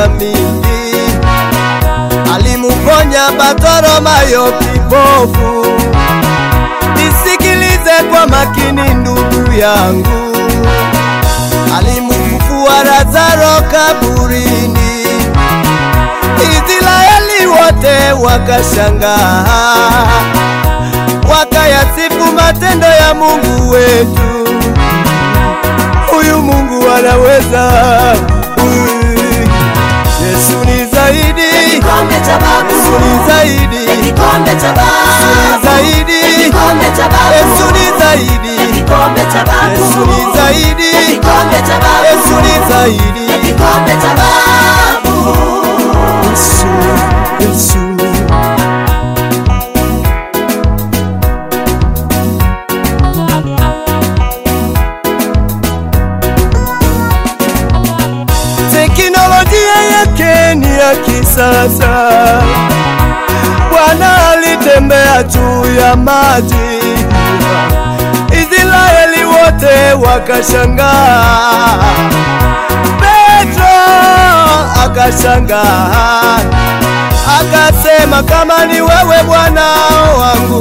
miujiza mingi, alimuponya Bartimayo kipofu. Nisikilize kwa makini ndugu yangu, alimufufua Lazaro kaburini. Israeli wote wakashangaa, wakayasifu matendo ya Mungu wetu. Huyu Mungu anaweza, Huyu Yesu ni zaidi, Kikombe cha babu. Yesu ni zaidi, Kikombe cha babu. zaidi, Kikombe cha babu. Yesu ni zaidi, Kikombe cha babu. Yesu ni zaidi, Kikombe cha babu. Yesu ni zaidi, Kikombe cha babu. Yesu, Yesu. Teknolojia yake ni ya kisasa. Bwana alitembea juu ya maji, Israeli wote wakashangaa. Petro akashangaa, akasema, kama ni wewe Bwana wangu,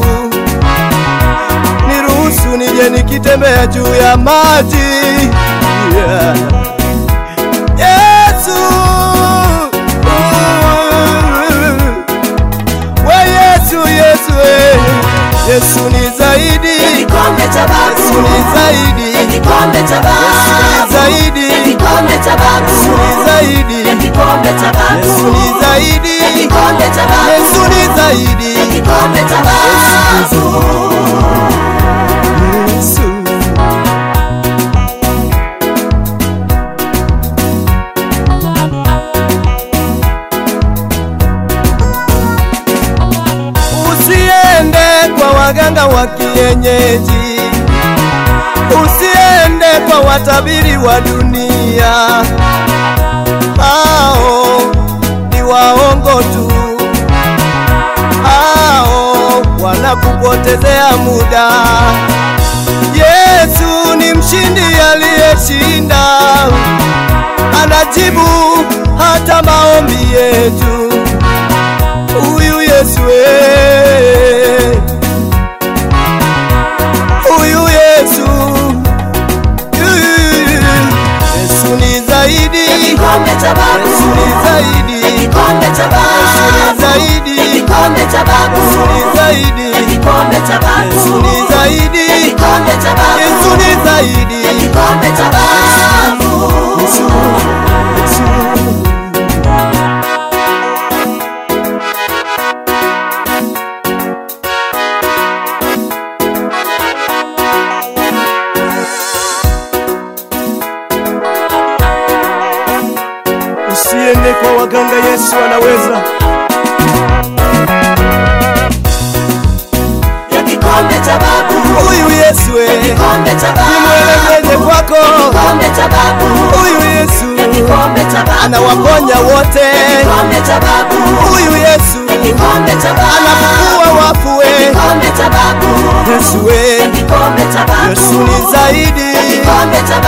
niruhusu nije nikitembea juu ya maji yeah. Yesu we Yesu Yesu we. Yesu ni zaidi Kikombe cha babu. Yesu ni zaidi Kikombe cha Yesu ni babu. zaidi Kikombe cha babu. Yesu ni zaidi Kikombe cha babu. Yesu ni zaidi Kikombe cha babu. Yesu ni zaidi Kikombe cha babu. Yesu Usiende kwa waganga wa kienyeji, usiende kwa watabiri wa dunia, hao ni waongo tu, hao wanakupotezea muda. Yesu ni mshindi aliyeshinda, anajibu hata maombi yetu huyu Yesu eh. huyu Yesu Yesu ni zaidi Kikombe cha babu. Yesu ni zaidi Kikombe cha Yesu ni babu. zaidi Kikombe cha babu. Yesu ni zaidi Kikombe cha babu. Yesu ni zaidi Kikombe cha babu. Yesu ni zaidi Kikombe cha babu. Yesu Yesu Usiende kwa waganga, Yesu anaweza. Ya kikombe cha babu. Huyu Yesu eh, Kikombe cha babu. nimwelekeze kwako. Kikombe cha babu. Huyu Yesu Kikombe cha babu. anawaponya wote. Kikombe cha babu. Huyu Yesu Kikombe cha babu. anafufua wafu we. Kikombe cha babu. Yesu we, Kikombe cha babu. Yesu ni zaidi. Kikombe cha